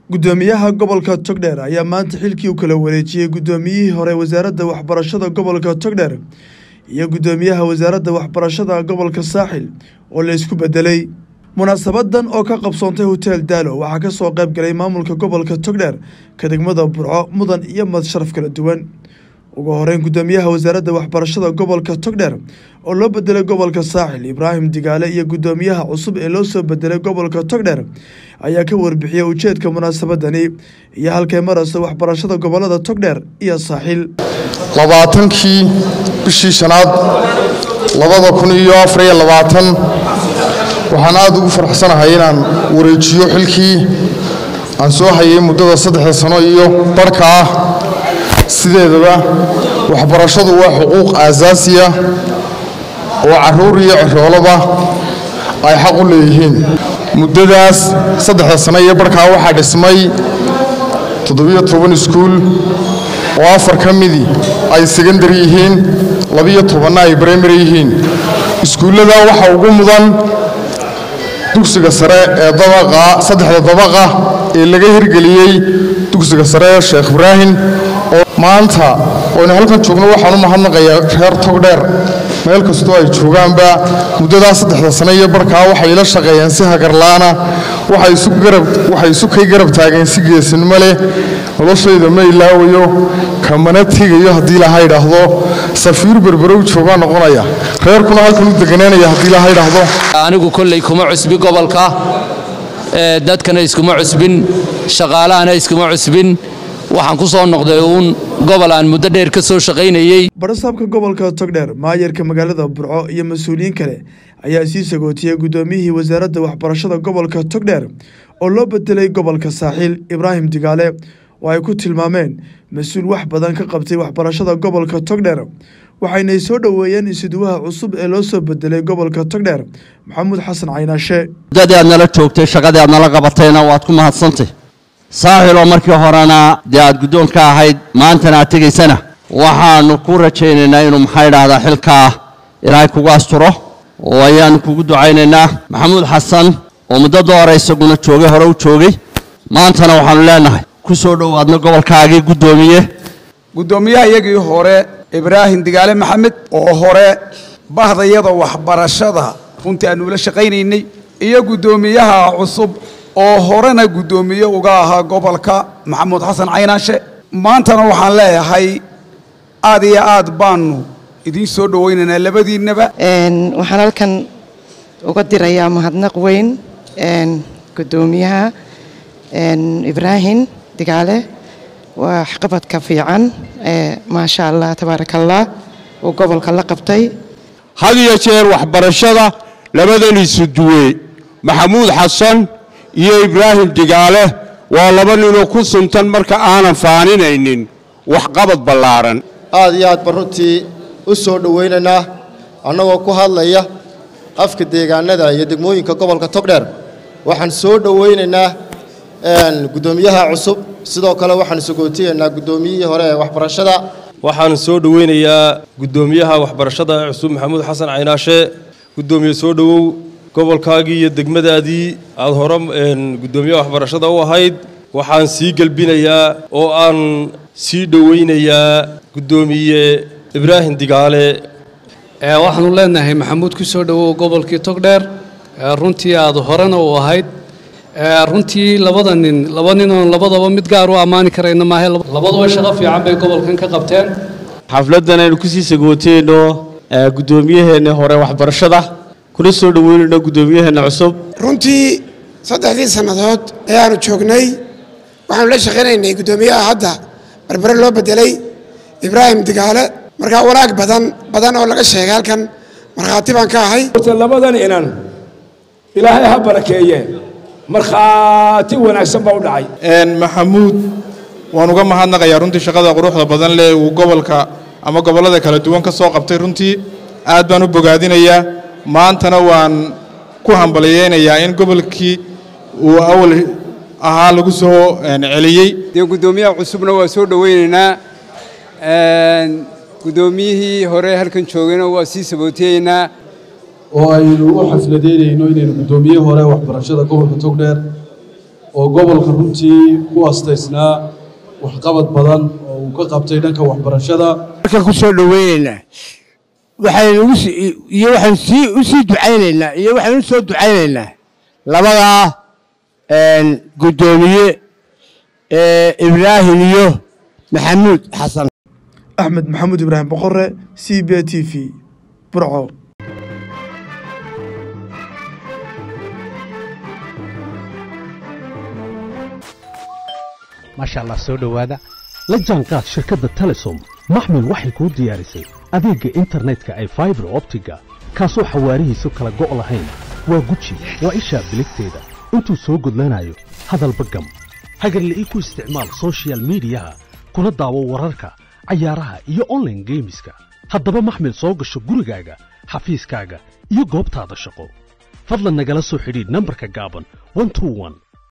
gudoomiyaha gobolka togdheer ayaa maanta xilkii u kala wareejiyey gudoomiyihii hore wasaaradda waxbarashada gobolka togdheer iyo gudoomiyaha wasaaradda waxbarashada gobolka saaxil oo la isku bedelay munaasabadan oo ka qabsoontay hotel daalo waxaa ka soo qayb galay maamulka gobolka togdheer ka degmada burco mudan iyo madsharaf kala duwan ugu horeyn gudoomiyaha wasaaradda waxbarashada gobolka togdheer oo loo bedelay gobolka saaxil ibraahim digaale iyo gudoomiyaha cusub ee loo soo bedelay gobolka togdheer ayaa ka warbixiyey ujeedka munaasabadani iyo halkay marayso waxbarashada gobolada togdheer iyo saaxil labaatankii bishii shanaad labada kun iyo afar iyo labaatan waxaan aada ugu faraxsanahay inaan wareejiyo xilkii aan soo hayay muddada saddexda sano iyo barhka ah sideedaba waxbarashadu waa xuquuq aasaasiya oo carruur iyo ciroolaba ay xaq u leeyihiin muddadaas saddexda sano iyo barhkaa waxaa dhismay toddobiyo toban iskuul oo afar ka midii ay sekandari yihiin labiyo tobanna ay bremary yihiin iskuullada waxaa ugu mudan dugsiga sare ee dabaqa saddexda dabaqa ee laga hirgeliyey dugsiga sare sheekh ibraahim oo maanta oynu halkan joogno waxaan u mahadnaqayaa reer togdheer meel kastoo ay joogaanba muddadaa saddexda sano iyo barhkaa waxay ila shaqeeyeen si hagarlaana waxay isu kay garab taageen si geesinimo leh noloshayda ma ilaawayo kamana tegayo haddii laha idhaahdo safiir berberow joogaa noqonaya reerkuna halkan u deganaanaya haddii laha idhaahdo anigu kolley kuma cusbi gobolka dadkana iskuma cusbin shaqaalahana iskuma cusbin waxaan ku soo noqday uun gobol aan muddo dheer ka soo shaqaynayey barasaabka gobolka togdheer maayarka magaalada burco iyo mas-uuliyiin kale ayaa sii sagootiyey gudoomiyihii wasaaradda waxbarashada gobolka togdheer oo loo bedelay gobolka saaxiil ibraahim digaale oo ay ku tilmaameen mas-uul wax badan ka qabtay waxbarashada gobolka togdheer waxaynay soo dhoweeyeen isiduwaha cusub ee loo soo bedelay gobolka togdheer maxamuud xasan caynaashe muddadii aad nala joogtay shaqadii aad nala qabatayna waad ku mahadsantay saaxil oo markii horena dee aad guddoonka ahayd maantana aad tegaysana waxaannu ku rajaynaynaa inuu maxaa idhaahdaa xilkaa ilaahay kugu asturo oo ayaannu kugu ducaynaynaa maxamuud xasan oo muddada hore isaguna joogay hore u joogay maantana waxaannu leenahay ku soo dhowaadna gobolkaagii guddoomiye guddoomiyaha iyagii hore ibraahim digaale maxamed oo hore bahdayada waxbarashada runtii aannu ula shaqaynaynay iyo guddoomiyaha cusub oo horena guddoomiye uga ahaa gobolka maxamuud xasan caynaashe maantana waxaan leeyahay aad iyo aad baanu idiin soo dhowaynaynaa labadiinnaba waxaan halkan uga dirayaa mahadnaq weyn guddoomiyaha ibraahim digaale waa waxqabadka fiican maasha allah tabaaraka allah uu gobolka la qabtay had iyo jeer waxbarashada labadan isu duwe maxamuud xasan iyo ibraahim digaale waa laba ninoo ku suntan marka aanan faaninaynin waxqabad ballaaran aad iyo aad ba runtii u soo dhowaynaynaa annagoo ku hadlaya afka deegaanada iyo degmooyinka gobolka togdheer waxaan soo dhowaynaynaa guddoomiyaha cusub sidoo kale waxaan sagootiyaynaa guddoomiyihii hore ee waxbarashada waxaan soo dhowaynayaa guddoomiyaha waxbarashada ee cusub maxamuud xasan caynaashe guddoomiye soo dhowow gobolkaagii iyo degmadaadii aad hore guddoomiyaha waxbarashada u ahayd waxaan sii gelbinayaa oo aan sii dhowaynayaa guddoomiye ibraahim digaale waxaanu leenahay maxamuud ku soo dhowow gobolkii togdheer runtii aad horena u ahayd runtii labada nin laba ninoon labadaba mid gaar u ammaani karayna maahe labaduba shaqo fiican bay gobolkan ka qabteen xafladdan aynu kusii sagooteyno guddoomiyaheenna hore waxbarashada kuna soo dhoweynayno guddoomiyaheenna cusub runtii saddexdii sannadood ee aanu joognay waxaanu la shaqaynaynay guddoomiyaha hadda barbare loo bedelay ibraahim digaale markaa wanaag badan badan oo laga sheegay halkan markhaati baan ka ahay labadan inan ilaahay ha barakeeye markhaati wanaagsan baa u dhacay maxamuud waan uga mahadnaqayaa runtii shaqada quruxda badan leh uu gobolka ama gobollada kala duwan ka soo qabtay runtii aad baan u bogaadinayaa maantana waan ku hambalyeynayaa in gobolkii uu awal ahaa lagu soo celiyey dee guddoomiyaha cusubna waa soo dhowaynaynaa guddoomiyihii hore halkan joogayna waa sii sabootiyeynaa oo aynu u xafladeynayno inaynu guddoomiye hore waxbarashada gobolka togdheer oo gobolka runtii ku astaysnaa waxqabad badan oo uu ka qabtay dhanka waxbarashada markaan ku soo dhoweynaynaa waxaynu ugu sii iyo waxaan sii u sii ducaynaynaa iyo waxaan u soo ducaynaynaa labadaa guddoomiye ibraahim iyo maxamuud xasan axmed maxamuud ibraahim boqore c b t v burco maasha allah soo dhowaada la jaanqaad shirkadda telesom maxmil waxay kuu diyaarisay adeegga internetka ay faibar optiga kaasoo xawaarihiisu kala go' lahayn waa guji waa ishaa biligteeda intuu soo gudlanayo hadalba gam hagarla'ii ku isticmaal soshiyal miidiyaha kuna daawo wararka cayaaraha iyo onlaine geemiska haddaba maxmil soo gasho gurigaaga xafiiskaaga iyo goobtaada shaqo fadlan nagala soo xidhiidh nambarka gaaban